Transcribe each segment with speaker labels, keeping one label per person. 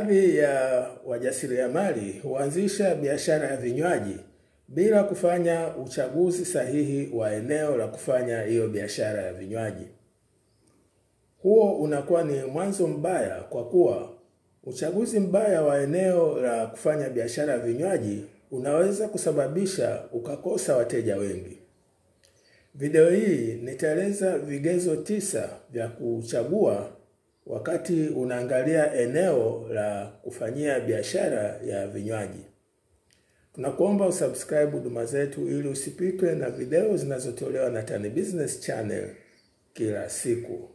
Speaker 1: Baadhi ya wajasiriamali huanzisha biashara ya vinywaji bila kufanya uchaguzi sahihi wa eneo la kufanya hiyo biashara ya vinywaji. Huo unakuwa ni mwanzo mbaya kwa kuwa uchaguzi mbaya wa eneo la kufanya biashara ya vinywaji unaweza kusababisha ukakosa wateja wengi. Video hii nitaeleza vigezo tisa vya kuchagua wakati unaangalia eneo la kufanyia biashara ya vinywaji. Tunakuomba usubscribe huduma zetu ili usipitwe na video zinazotolewa na Tan Business Channel kila siku.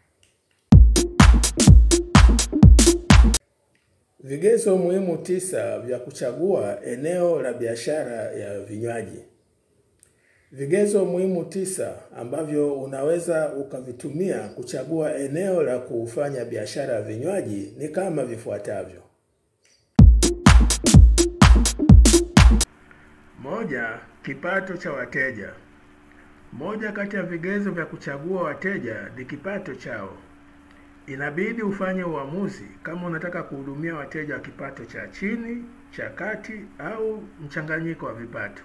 Speaker 1: Vigezo muhimu tisa vya kuchagua eneo la biashara ya vinywaji. Vigezo muhimu tisa ambavyo unaweza ukavitumia kuchagua eneo la kufanya biashara ya vinywaji ni kama vifuatavyo. Moja, kipato cha wateja. Moja kati ya vigezo vya kuchagua wateja ni kipato chao. Inabidi ufanye uamuzi kama unataka kuhudumia wateja wa kipato cha chini, cha kati au mchanganyiko wa vipato.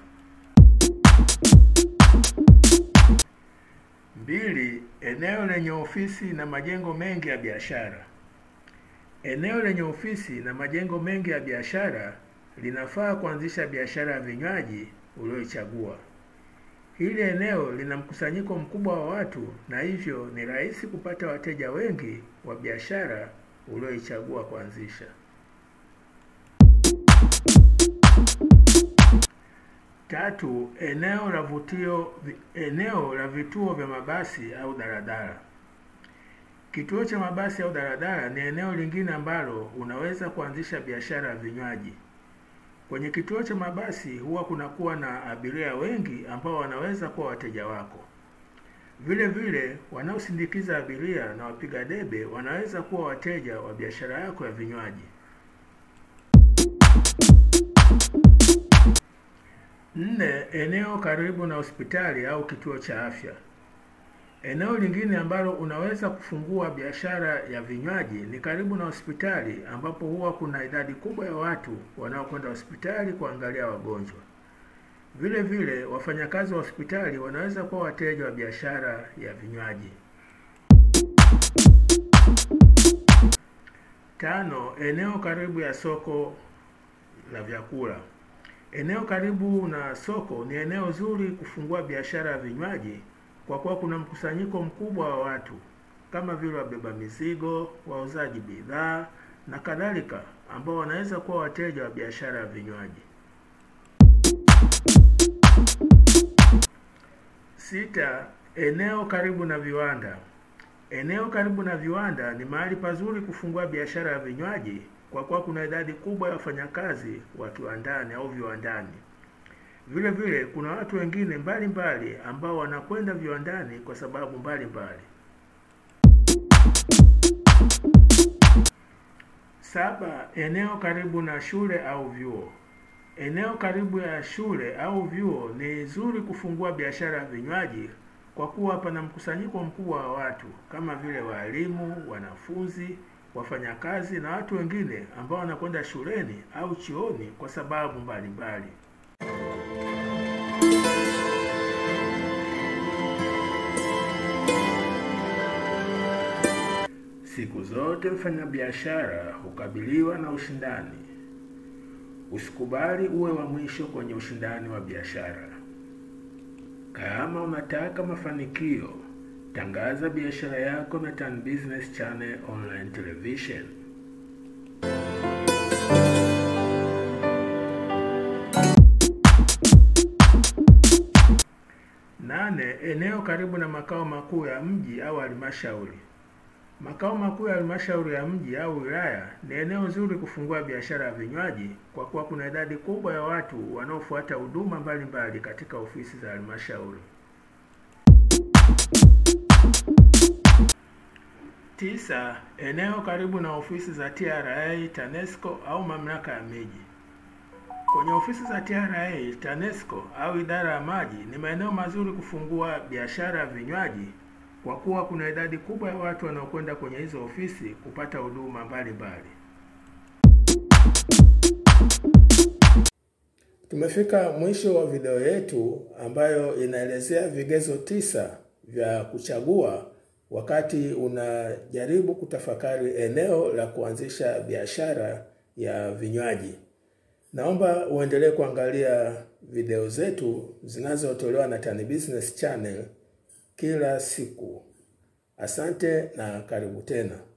Speaker 1: Mbili, eneo lenye ofisi na majengo mengi ya biashara. Eneo lenye ofisi na majengo mengi ya biashara linafaa kuanzisha biashara ya vinywaji ulioichagua. Hili eneo lina mkusanyiko mkubwa wa watu na hivyo ni rahisi kupata wateja wengi wa biashara ulioichagua kuanzisha. Tatu, eneo la vutio, eneo la vituo vya mabasi au daladala. Kituo cha mabasi au daladala ni eneo lingine ambalo unaweza kuanzisha biashara ya vinywaji. Kwenye kituo cha mabasi huwa kunakuwa na abiria wengi ambao wanaweza kuwa wateja wako. Vile vile wanaosindikiza abiria na wapiga debe wanaweza kuwa wateja wa biashara yako ya vinywaji. Nne, eneo karibu na hospitali au kituo cha afya. Eneo lingine ambalo unaweza kufungua biashara ya vinywaji ni karibu na hospitali ambapo huwa kuna idadi kubwa ya watu wanaokwenda hospitali kuangalia wagonjwa. Vile vile wafanyakazi wa hospitali wanaweza kuwa wateja wa biashara ya vinywaji. Tano, eneo karibu ya soko la vyakula. Eneo karibu na soko ni eneo zuri kufungua biashara ya vinywaji kwa kuwa kuna mkusanyiko mkubwa wa watu kama vile wabeba mizigo, wauzaji bidhaa na kadhalika ambao wanaweza kuwa wateja wa biashara ya vinywaji. Sita, eneo karibu na viwanda. Eneo karibu na viwanda ni mahali pazuri kufungua biashara ya vinywaji kwa kuwa kuna idadi kubwa ya wafanyakazi wa kiwandani au viwandani. Vile vile kuna watu wengine mbalimbali mbali ambao wanakwenda viwandani kwa sababu mbalimbali. Saba, eneo karibu na shule au vyuo. Eneo karibu ya shule au vyuo ni zuri kufungua biashara ya vinywaji kwa kuwa pana mkusanyiko mkubwa wa watu kama vile walimu, wanafunzi, wafanyakazi na watu wengine ambao wanakwenda shuleni au chuoni kwa sababu mbalimbali mbali. Siku zote mfanyabiashara hukabiliwa na ushindani. Usikubali uwe wa mwisho kwenye ushindani wa biashara. Kama unataka mafanikio, tangaza biashara yako na Tan Business Channel Online Television. Nane, eneo karibu na makao makuu ya mji au halmashauri. Makao makuu ya halmashauri ya mji au wilaya ni eneo zuri kufungua biashara ya vinywaji kwa kuwa kuna idadi kubwa ya watu wanaofuata huduma mbalimbali katika ofisi za halmashauri. Tisa, eneo karibu na ofisi za TRA, TANESCO au mamlaka ya miji. Kwenye ofisi za TRA, TANESCO au idara ya maji ni maeneo mazuri kufungua biashara ya vinywaji kwa kuwa kuna idadi kubwa ya watu wanaokwenda kwenye hizo ofisi kupata huduma mbalimbali. Tumefika mwisho wa video yetu ambayo inaelezea vigezo tisa vya kuchagua wakati unajaribu kutafakari eneo la kuanzisha biashara ya vinywaji. Naomba uendelee kuangalia video zetu zinazotolewa na Tan Business Channel kila siku. Asante na karibu tena.